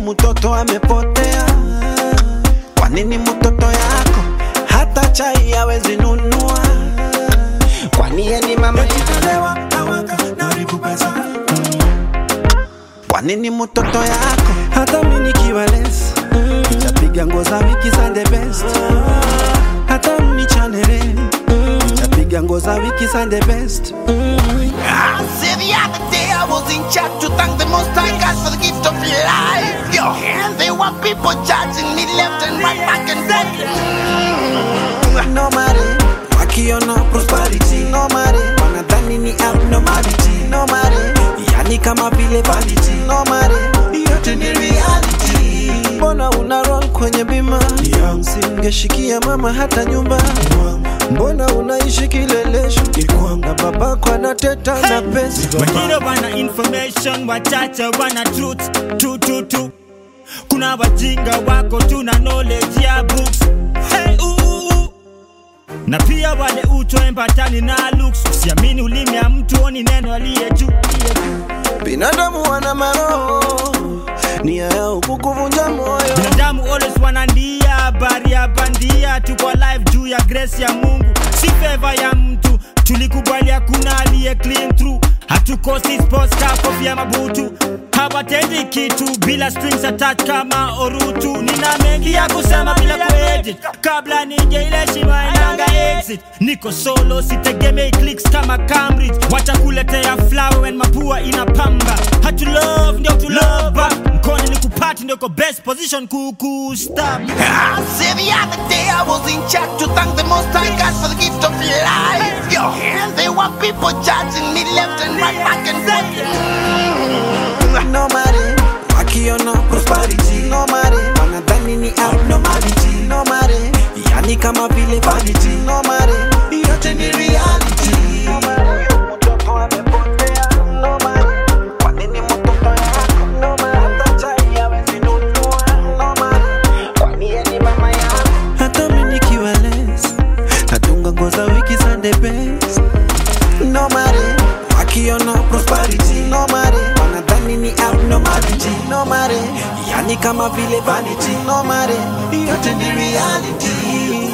mtoto amepotea? Kwa nini mtoto yako hata chai hawezi nunua? Kwani yeye ni mama Nikitalewa nawaka naribu pesa Kwa nini mtoto yako hata mimi nikiwa less nitapiga nguo za wiki za the best hata mnichanele nitapiga nguo za wiki za the best I said the other day I was in church to thank the Most High God for the gift of life. Yo, and there were people judging me left and right, back and forth. no matter wakiona prosperity no matter wanadhani ni abnormality no matter yani kama vile vanity no matter yote ni reality mbona una roll kwenye bima singeshikia mama hata nyumba mbona unaishi kilelesho na babako anateta na pesa wengine wana information wachache wana truth tu tu tu kuna wajinga wako tu na knowledge ya books hey, uh, uh, uh. na pia wale utoembatani na looks usiamini ulimi ya mtu oni neno aliye juu aliye juu. binadamu wana maroho nia yao kukuvunja moyo binadamu always wanandia habari ya bandia tuko live juu ya grace ya mungu si favor ya mtu tulikubali hakuna aliye clean through hatukosi sports car kofia mabutu hawatendi kitu bila strings attached kama orutu nina mengi ya kusema bila kuedit kabla nije ile shima inanga exit niko solo sitegemei clicks kama Cambridge wacha kuletea flower when mapua inapamba hatu love ndio tu love back mkono ni kupati ndio ko best position kuku stop I said the other day I was in church to thank the Most High God for the gift of life. Yo, and there were people judging me left and right, back and forth. no matter wakiona prosperity no matter wanadhani ni abnormality no matter yani kama vile vanity no matter yote ni reality no matter mtoto amepotea no matter kwa nini mtoto yako no matter hata chai hawezi nunua no matter kwani yeye ni mama yako hata mimi nikiwa less natunga nguo za wiki za the best no matter wakiona prosperity no matter wanadhani ni abnormality no matter yani kama vile vanity no matter yote ni reality